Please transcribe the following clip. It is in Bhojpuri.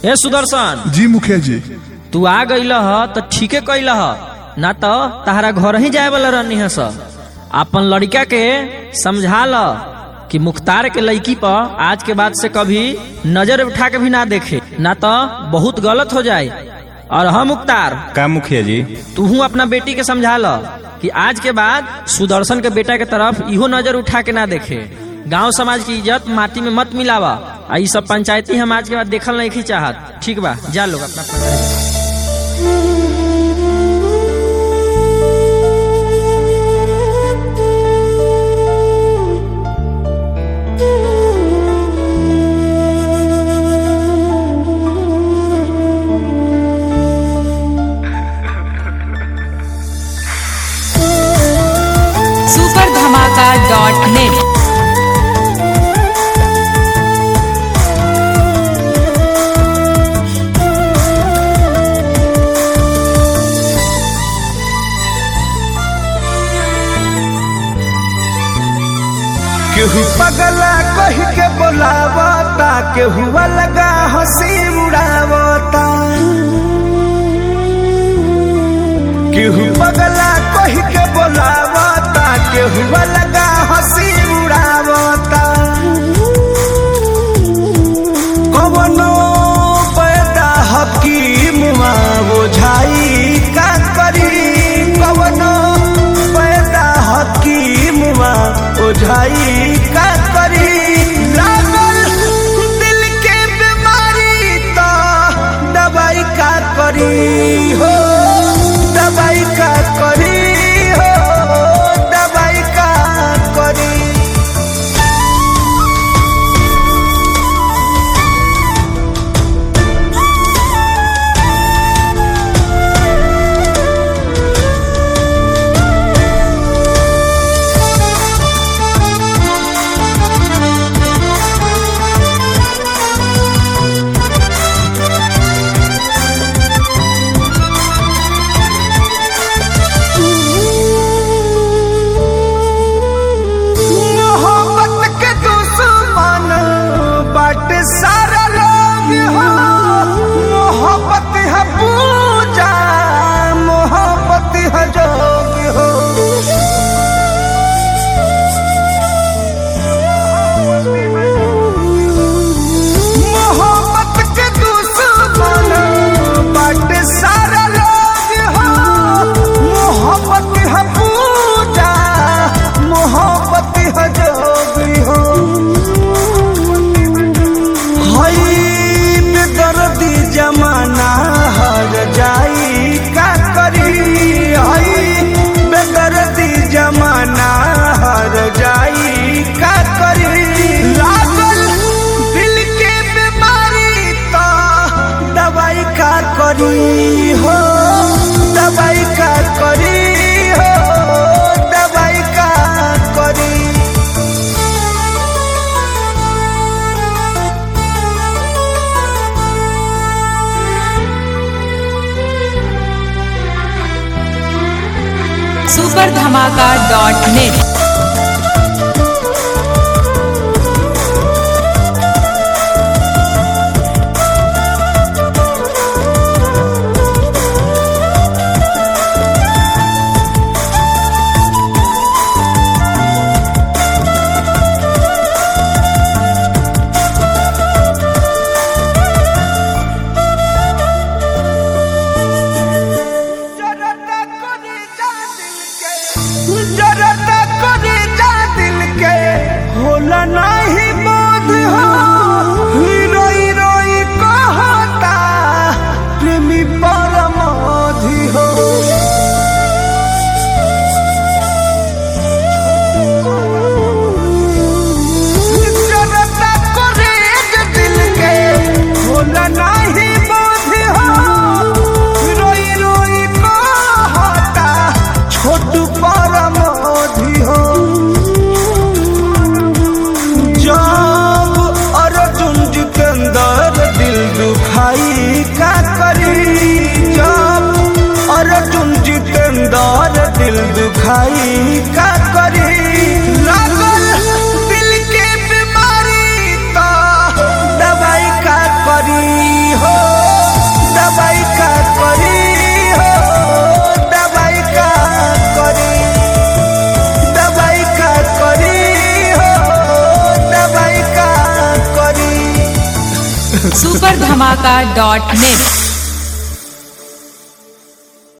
ए सुदर्शन जी मुखिया जी तू आ गईल ह तो ठीके कैल ह ना तो तहरा घर ही जाए वाला रहनी है सब अपन लड़का के समझा ल कि मुख्तार के लड़की पर आज के बाद से कभी नजर उठा के भी ना देखे ना तो बहुत गलत हो जाए और हम मुख्तार का मुखिया जी तू अपना बेटी के समझा ल कि आज के बाद सुदर्शन के बेटा के तरफ इहो नजर उठा के ना देखे गांव समाज की इज्जत माटी में मत मिलावा आ ई सब पंचायती हम आज के बाद देखल नहीं चाहत ठीक बा जा लोग अपना अपना घरे जा। सुपर धमाका डॉट नेट केहू पगला कही के बोलावता केहू अलगा हंसी उड़ावता केहू पगला कही के बोलावता केहू अलगा हंसी उड़ावता कवनो पैदा हकीम बुझाई का करी कवनो पैदा हकीम बुझाई का करी लागल दिल के बीमारी तो दवाई का करी हो दवाई का करी हो दवाई का करी मोहब्बत के दुश्मन बाटे सारा लोग हो मोहब्बत है पूजा मोहब्बत है जोग हो मोहब्बत के दुश्मन बाटे सारा लोग हो मोहब्बत है पूजा मोहब्बत है जोगी हो हई बेदर्दी जमाना हर जाई का करी हई बेदर्दी जमाना हर जाई का करी लागल दिल के बीमारी तो दवाई का करी हो दवाई का करी हो दवाई का करी सुपर धमाका डॉट नेट जरता करे जा दिल के जरता करे जा दिल के होला नहीं बोध हो रोई रोई कहता प्रेमी परमोधि हो जरता करे जा दिल के होला नहीं बोध हो रोई रोई कहता छोटू परमोधि हो जब अर्जुन जितेंद्र दिल दुखाई का करी जब अर्जुन जितेंद्र दिल दुखाई का करी लागल दिल के बीमारी तो दवाई का करी हो दवाई का करी हो दवाई का करी दवाई का करी हो दवाई का करी सुपर धमाका डॉट नेट